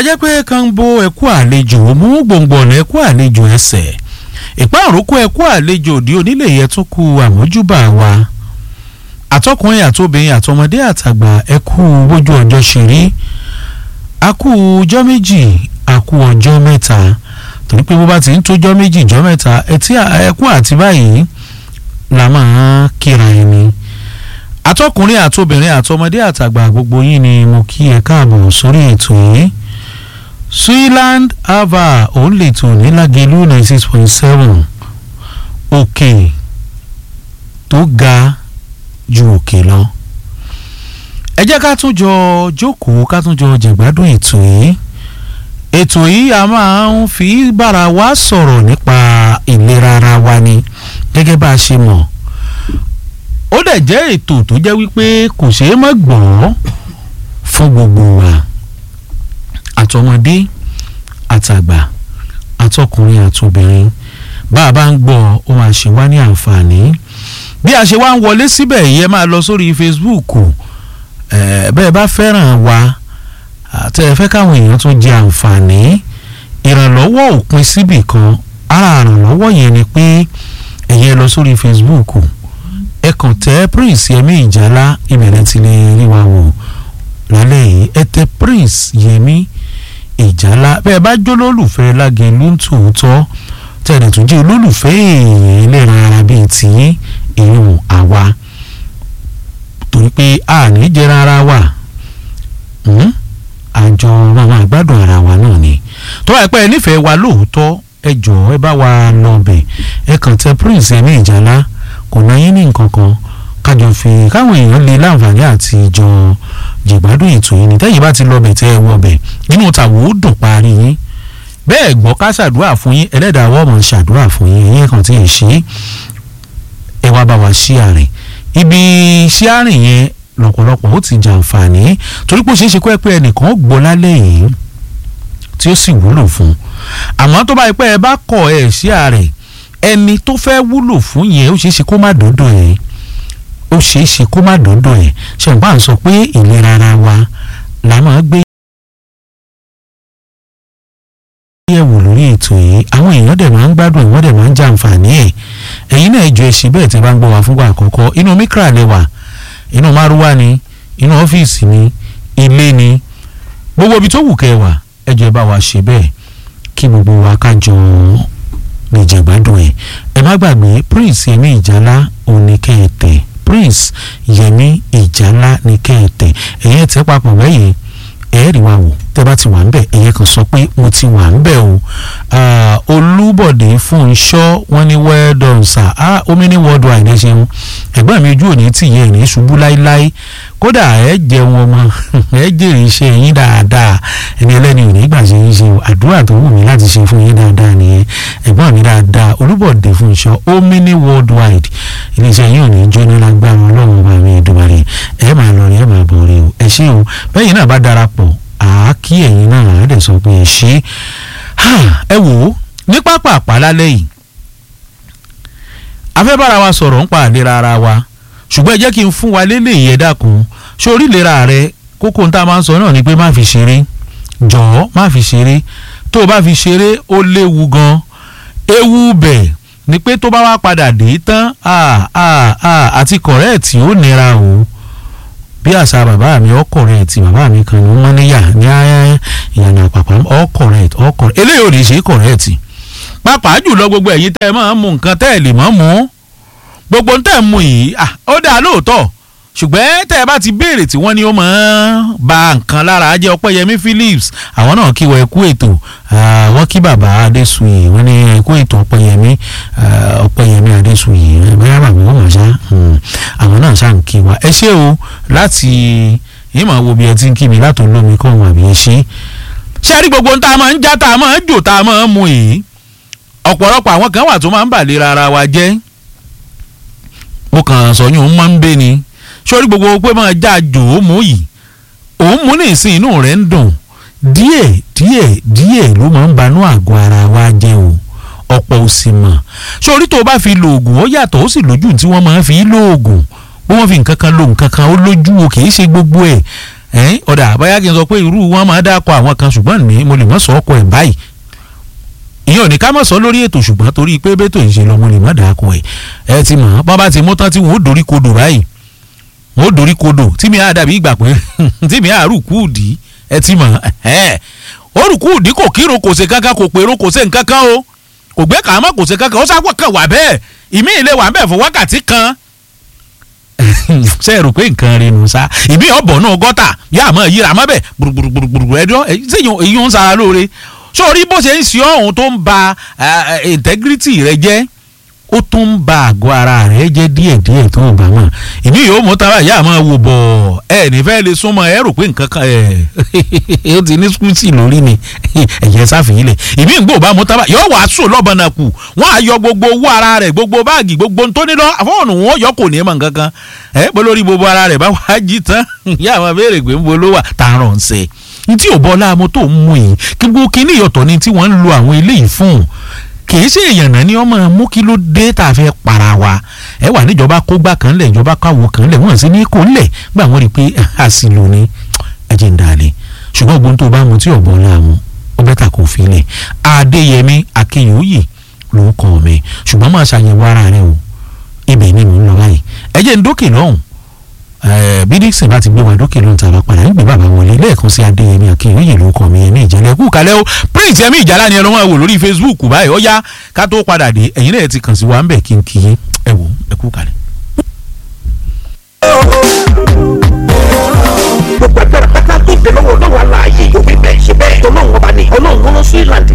ajẹ́ pé kanbo ẹ̀kú àlejò mú gbòǹgbòǹ ẹ̀kú àlejò ẹsẹ̀ ìpá òrókó ẹ̀kú àlejò òdi onílé yẹn tún kú àmójúbà wa àtọkùnrin àtobìnrin àtọmọdé àtàgbà ẹ̀kú bójú ọjọ́ ṣe rí akú ọjọ́ méjì akú ọjọ́ mẹ́ta torí pé bó bá ti ń tójọ́ méjì ọjọ́ mẹ́ta ẹtí ẹ̀kú àti báyìí la máa kíra ẹni àtọkùnrin àtobìnrin àtọmọdé àtàgbà gbogbo yín ni mo kí ẹ káàbọ̀ sórí ètò yìí Switzerland ava òun lè tò ní Lágelú ninety six point seven òkè tó ga ju òkè lọ ẹ jẹ́ ká tún jọ jókòó ká tún jọ jẹ̀gbádùn ètò yìí ètò yìí a máa ń fi bára wa sọ̀rọ̀ nípa ìlera ara wa ni gẹ́gẹ́ bá a ṣe mọ̀ ó dẹ̀ jẹ́ ètò tó jẹ́ wípé kò ṣeé má gbọ́ fún gbogbo wa àtọmọdé àtàgbà àtọkùnrin àtobìnrin bá a bá ń gbọ́ ó máa ṣe wá ní àǹfààní bí a ṣe wá ń wọlé síbẹ̀ yìí ẹ máa lọ sórí Facebook bẹ́ẹ̀ bá fẹ́ràn wa àtẹ ẹ fẹ́ káwọn èèyàn tún jẹ àǹfààní ìrànlọ́wọ́ òpin síbì kan ara ìrànlọ́wọ́ yẹn ni pé ẹ̀yẹ lọ sórí Facebook ẹ kàn tẹ Prince Yẹmí Ìjálá ìbẹ̀rẹ̀ ti lè rí wa wò lálẹ́ yìí ẹ tẹ Prince Yẹmí Ìjálá bẹ́ẹ̀ bá jó lólùfẹ́ Lágelú ń tòótọ́ tẹ̀lé tún jẹ́ olólùfẹ́ èèyàn ẹlẹ́ran ara bíi tìyín èèyàn àwa torí pé a ní jẹran ara wa àjọ àwọn àgbàdo ara wa náà ni tó wáyé pé ẹ nífẹ̀ẹ́ wa lóòótọ́ ẹ jọ̀ọ́ ẹ bá wa lọ bẹ̀ ẹ kàn tẹ Prince Yẹmí Ìjálá kò náà yín ní nǹkan kan kájọ fi káwọn èèyàn lè láǹfààní àti ìjọ jìgbádùn ètò yìí ní tẹ́yìn bá ti lọ bẹ̀ tẹ́ ẹ wọ bẹ̀ nínú tàwọn ó dùn parí yín bẹ́ẹ̀ gbọ́ ká ṣàdúrà fún yín ẹlẹ́dàá wọ́n mọ̀ ṣàdúrà fún yín ẹ̀yìn kan tí ì ṣe ẹ wá bá wa ṣí àrìn ibi ṣí àrìn yẹn lọ́pọ̀lọpọ̀ ó ti jàǹfààní torí pé ó ṣeé ṣe kó ẹ pé ẹnìkan ó gbọ́ lálẹ́ yìí tí ó sì wúlò fún àmọ́ tó bá yẹ pé ẹ bá kọ̀ ẹ ṣí àrìn ẹni tó fẹ́ wúlò fún yẹn ó ṣeé ṣe kó má dọ́dọ̀ ẹ̀ ó ṣeé ṣe kó má dọ́dọ̀ ẹ̀ ṣe ń bá ń sọ pé ìlera ara wa la máa gbé yẹ̀wò lórí ètò yìí àwọn èèyàn dẹ̀ máa ń gbádùn ìwọ́n dẹ̀ máa ń jàǹfààní ẹ̀ ẹ̀yin náà jọ ẹ̀ṣin bẹ́ẹ̀ tẹ́ bá ń gbọ́ wá fúngbà àkọ́kọ́ inú mikra lẹ́wà inú márúwá ni inú ọ́fíìsì ni ilé ni gbogbo ibi tó wù kẹ́ wà ẹ jọ̀ọ́ ẹ bá wa ṣe bẹ́ẹ̀ kí gbogbo wa ká jọ lè jẹ̀gbádùn ẹ̀ ẹ má gbàgbé Prince Yẹmí Ìjálá òní kẹ́ẹ̀tẹ̀ Prince Yẹmí Ìjálá ní kẹ́ẹ̀tẹ̀ ẹ̀yẹ́ tẹ́ papọ̀ bẹ́yẹn ẹ̀ẹ́rì wa wò tẹ́ bá ti wà ń bẹ̀ ẹ̀yẹ kan sọ pé mo ti wà ń bẹ̀ o olúbọ̀dé Fúnṣọ́ wọn ní well done sir ah omi ní worldwide ẹ ṣeun ẹ̀gbọ́n mi ojú òní tì yẹn ní ṣubú láíláí kódà ẹ jẹun ọmọ ẹ jèrè iṣẹ́ yín dáadáa ẹni ẹlẹ́ni ò ní gbà ṣe yín ṣe o àdúrà tó wù mí láti ṣe fún yín dáadáa nìyẹn ẹ̀gbọ́n mi dáadáa olúbọ̀dé Fúnṣọ́ omi ní worldwide iléeṣẹ́ yín ò ní jóná lágbára ọlọ́run ọba mi ìdúbàrẹ ẹ máa lọ rí ẹ máa bọ̀ rí o ẹ ṣé o bẹ́yìn náà bá darapọ̀ àákí ẹ̀yin náà á dẹ̀ sọ pé ẹ ṣe ẹ wò ó ní pápá àpálálẹ́ yìí afẹ́ bára wa sọ̀rọ̀ ń pa àlera ara wa ṣùgbọ́n ẹ jẹ́ kí n fún wa lélẹ̀ yẹ dákun ṣé orílera rẹ kókó tá a máa ń sọ náà ni pé má fi ṣeré jọ̀ọ́ má fi ṣeré tó o bá fi ṣeré ó léwu gan ewu bẹ̀ ni pé tó bá wá padà dé tán àti kọ̀rẹ́ẹ̀tì ó nira o bí àṣà bàbá mi ọkọ̀rẹ́ ti bàbá mi kan ní mọ́níyà ní ìyànà àpapọ̀ ọkọ̀rẹ́ ọkọ̀rẹ́ eléyìí ò ní ṣe kọ̀rẹ́ẹ̀tì pàápàá jùlọ gbogbo ẹ̀yin tẹ́ ẹ máa ń mu nǹkan tẹ́ ẹ lè mọ́ mu gbogbo tẹ́ ẹ mu yìí ó dáa lóòótọ́ ṣùgbọ́n tẹ́ ẹ bá ti béèrè tí wọ́n ní ó máa ń ba nǹkan lára jẹ́ ọpẹ́yẹmí Phillips àwọn náà kí wọ́n ẹ kú ètò wọ́n kí bàbá Adésùyè wọ́n ní ẹ kú ètò ọpẹ́yẹmí ọpẹ́yẹmí Adésùyè bẹ́ẹ̀ bàbá wọn mọ̀ ṣá àwọn náà ṣá ń kí wa ẹ ṣé o láti yín máa wo bí ẹ ti ń kí mi látò lómi kọ́ wọn àbí ẹ ṣe ṣé rí gbogbo tá a máa ń já tá a máa ń jò tá a máa ń mu yìí ọ̀pọ̀lọpọ̀ àwọn kan wà tó máa ń bàlera ara wa jẹ́ mo kàn sọ yín òun máa ń bẹ ni sórí gbogbo pé máa já jò ó mú yìí òun mú ní ìsìn inú rẹ̀ ń dùn díẹ̀ díẹ̀ díẹ̀ ló máa ń banú àgọ́ ara wa jẹ́ o ọ̀pọ̀ ò sì mọ̀ sórí tó o bá fi lo oògùn ó yàtọ̀ ó sì lójú tí wọ́n máa fi lo oògùn bí wọ́n fi nǹkan kan lo nǹkan kan ó lójú o kì í ṣe gbogbo ẹ̀ ẹ̀yìn ọ̀dà báyà kí n sọ pé irú wọn máa dákọ̀ àwọn kan ṣùgbọ́n ní mo lè mọ̀ sọ ọkọ̀ ẹ̀ báyìí ìyẹn ò ní ká mọ̀ sọ lórí ètò ṣùgbọ́n torí pé bẹ́tò ìṣe lọ mo lè mọ̀ dákọ̀ ẹ̀ ẹ ti mọ̀ bọ́n bá ti mú tán tí wọ́n ó dorí kodò báyìí wọ́n ó dorí kodò tí mi á dàbí ìgbà pé tí mi á rù kúùdì ẹ ti mọ̀ ẹ̀ ó rù kúùdì kò kírun kò ṣe kankan kò pèrò kò ṣe nǹkan kan o kò gbé kàámọ́ kò ṣe kankan ó sáwọ́ kan wà bẹ́ẹ̀ ìmí ilé wà bẹ́ẹ̀ fún wákàtí kan ṣe é rò pé nǹkan rí nu sa ìmí ọ̀bọ̀ náà gọ́tà yá àmọ́ yíra mọ́ bẹ́ẹ̀ gbùrùgbùrùgbùrù ẹjọ́ ṣéyìn èyí ń sara lóore sórí bó ṣe ń ṣe ọ̀hún tó ń ba integrity rẹ jẹ́ ó tún ń ba àgọ́ ara rẹ jẹ́ díẹ̀díẹ̀ tó ń bá wọn ìmí yóò mú tara yá àmọ́ wò bọ̀ ẹ nífẹ̀ẹ́ lè súnmọ́ ẹ rò pé nǹkan kan ẹ ó ti ní skúùtì lórí ni ẹ̀yẹ sáfìyí lẹ̀ ìmí ìgbò bá mú tara yóò wàá sùn lọ́bọ̀n náà kù wọ́n á yọ gbogbo owó ara rẹ̀ gbogbo báàgì gbogbo tó ní lọ fọ́ọ̀nù wọn yọ kò ní mọ̀ nǹkan kan ẹ bó lórí gbogbo ara rẹ̀ bá wàá jí tán yá àwọn béèrè pé ń bo ló wà tààrọ̀ ń ṣe ntí ò bọ́ láàmú tó ń mú yìí kí gbogbo kíní ìyọ̀tọ̀ ni tí wọ́n ń lo àwọn eléyìí fún kìí ṣe èèyàn náà ni ọmọ mú kí ló dé tá a fẹ́ para wa ẹ wà níjọba kógbá kan lẹ̀ ìjọba káwo kan lẹ̀ wọ́n sì ní kó lẹ̀ gbà wọ́n rí i pé àṣìlò ni ẹ̀jẹ̀ ń dalẹ̀ ṣùgbọ́n gbogbo tó bá mu tí ọ̀bọ̀n láàmú ó bẹ́tà kò fi lẹ̀ adéyẹmí akínyòóyè ló kọ́ mi ṣùgbọ́n máa ṣàyẹ̀wò ara rẹ o ibẹ̀ ni mò ń lọ báyìí ẹ̀jẹ̀ ń dókè lọ́hùn bí dixon bá ti gbé wa dókè lóun tàbá padà nígbè bàbá wọlé lẹ́ẹ̀kan sí adéyẹmí akínyòóyè ló kọ́ mi ẹ̀mí ìjẹ́lẹ̀ kú kalẹ́ o prince ẹ̀mí ìjàlá ni ẹ lọ́wọ́ wò lórí facebook báyìí ó yá ká tó padà dé ẹ̀yin náà ti kàn sí wa ń bẹ̀ kí n kì í ẹ wò ẹ kú kalẹ̀. gbogbo agbára pátá tó gbé lọ́wọ́ lọ́wọ́ aláàyè òbí bẹ́ẹ̀ ṣe bẹ́ẹ̀ tọ́lọ́wọ́ bá ní ọlọ́run rán sí ìlànà